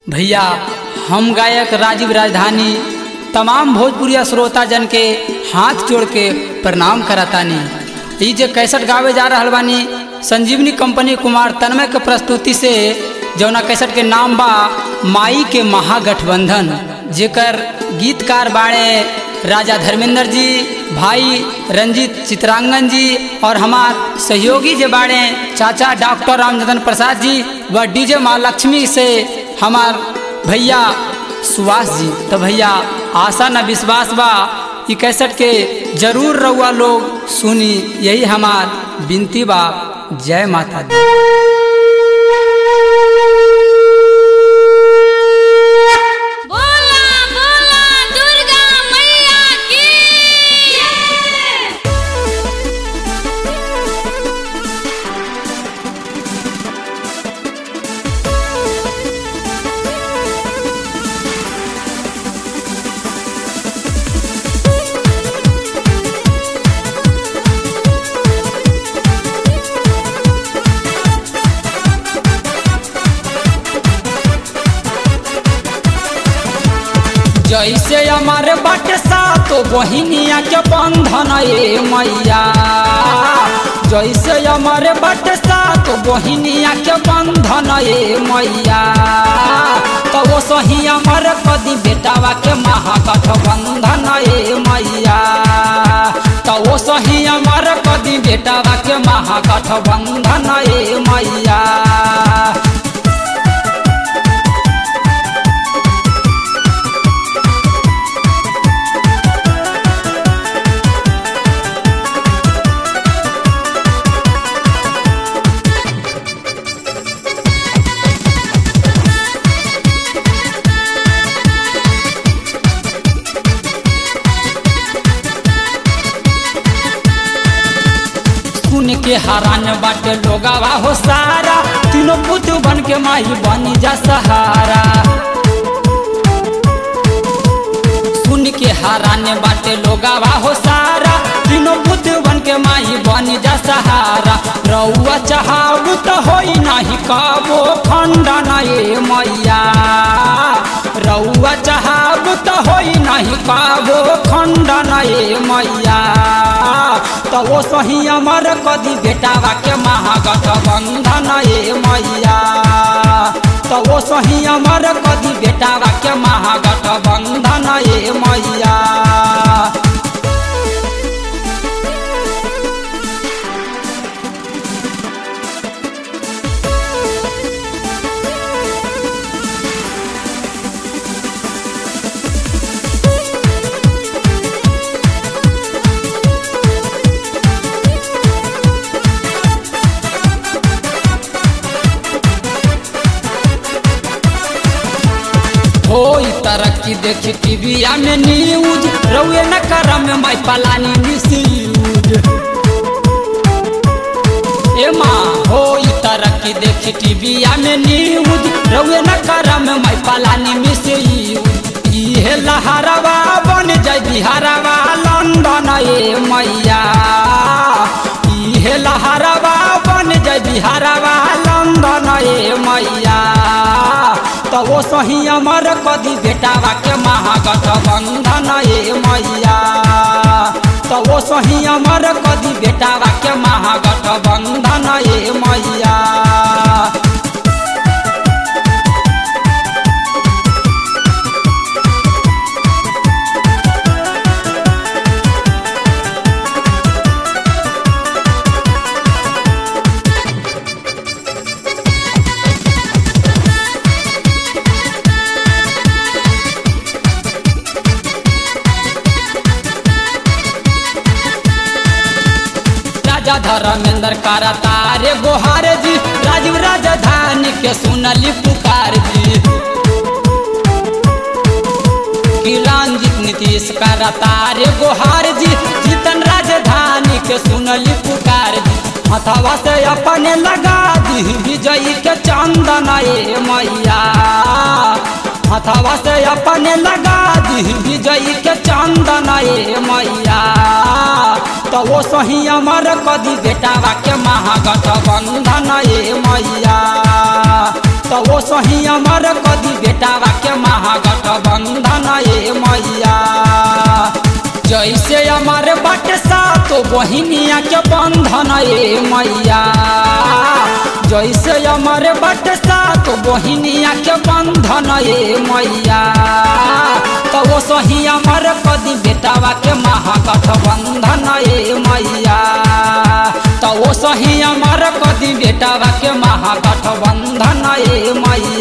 भैया हम गायक राजीव राजधानी तमाम भोजपुरिया श्रोता जन के हाथ जोड़ के प्रणाम करतानी ई जे कैसेट गावे जा रहल बानी संजीवनी कंपनी कुमार तन्मय के प्रस्तुति से जौना कैसेट के नाम बा माई के महागठबंधन जेकर गीतकार बाड़े राजा धर्मेंद्र जी भाई रंजीत चित्रांगन जी और हमार सहयोगी जे बाड़े चाचा डॉक्टर रामचंद्र प्रसाद जी व डीजे माँ लक्ष्मी से हमार भैया सुभाष जी तो भैया आशा न विश्वास बा ई कैसेट के जरूर रउआ लोग सुनी यही हमार विनती बा जय माता दी बोला बोला दुर्गा मैया की जैसे हमारे बाटे सातो बहिनिया के बंधन ए मैया जैसे हमारे बाटे सातो बहिनिया के बंधन ए मैया तो वो सही हमारे कदी बेटावा के महागठबंधन ए मैया तो वो सही हमारे कदी बेटावा के महागठबंधन ए मैया सुन के हरान बाटे लोगावा हो सारा तीनों पुत बन के माई बनी जा सहारा सुन के हरान बाटे लोगावा हो सारा तीनों पुत बन के माई बनी जा सहारा रउआ चाहू तो होई नाही कबो खंडन ए मैया रउआ चाहू तो होई नाही कबो खंडन ए मैया तो वो सही अमर कदी बेटावा के महागठबंधन ए मैया तो वो सही अमर कदी बेटावा के महागठबंधन ए मैया होई तरक्की देखी टीविया में न्यूज रउए न करम में माई पलानी मिसयूज ए माँ होई तरक्की देखी टीविया में न्यूज रउए न करम में माई पलानी मिसयूज इहे लहरवा बन जाय बिहारवा लंदन ए मैया इहे लहरवा बन जाय बिहारवा लंदन ए मैया तो वो सही अमर कदी बेटावा के महागठबंधन ए मैया तो वो सही अमर कदी बेटावा के महागठबंधन ए मैया राजा धर्मेंद्र कारा तारे गोहार जी राजीव राजधानी के सुनली पुकार जी कि रंजित नीतीश कारा तारे गोहार जी जीतन राजधानी के सुनली पुकार जी हथवा से अपने लगा दी विजयी के चंदन ए मैया हथवा से अपने लगा दी विजयी के चंदन ए मैया तो वो सही अमर कदी बेटावा के महागठबंधन ए मैया तो वो सही अमर कदी बेटावा के महागठबंधन ए मैया जैसे अमर बट सा तो बहिनिया के बंधन ए मैया जैसे अमर बट सा तो बहिनिया के बंधन ए मैया तो वो सही अमर कदी बेटावा के महागठबंधन ए मैया तो वो सही अमर कदी बेटावा के महागठबंधन ए मैया